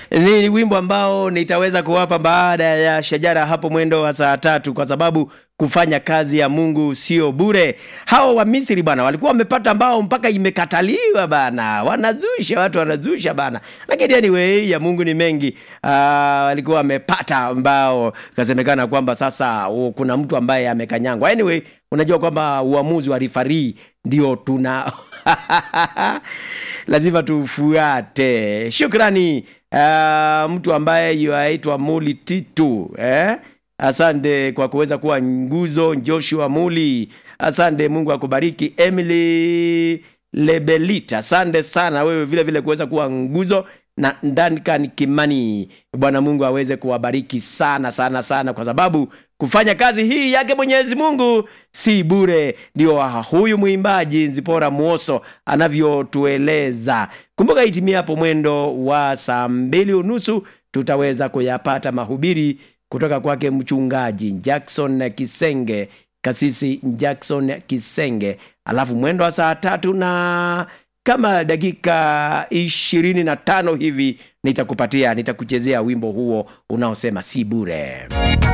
ni wimbo ambao nitaweza kuwapa baada ya shajara hapo mwendo wa saa tatu, kwa sababu kufanya kazi ya Mungu sio bure. Hao wa Misri bana walikuwa wamepata mbao mpaka imekataliwa bana, wanazusha watu wanazusha bana, lakini anyway ya Mungu ni mengi. Uh, walikuwa wamepata mbao, kasemekana kwamba sasa uh, kuna mtu ambaye amekanyangwa. Anyway, unajua kwamba uamuzi wa rifari ndio tuna lazima tufuate. Shukrani uh, mtu ambaye yaitwa Muli Titu eh? Asante kwa kuweza kuwa nguzo. Joshua Muli, asante. Mungu akubariki. Emily Lebelita, asante sana wewe vile vile kuweza kuwa nguzo na Duncan Kimani. Bwana Mungu aweze kuwabariki sana sana sana, kwa sababu kufanya kazi hii yake Mwenyezi Mungu si bure. Ndio huyu mwimbaji Nzipora Mwoso anavyotueleza. Kumbuka itimia hapo mwendo wa saa mbili unusu tutaweza kuyapata mahubiri kutoka kwake mchungaji Jackson Kisenge, kasisi Jackson Kisenge, alafu mwendo wa saa tatu na kama dakika ishirini na tano hivi nitakupatia nitakuchezea wimbo huo unaosema si bure.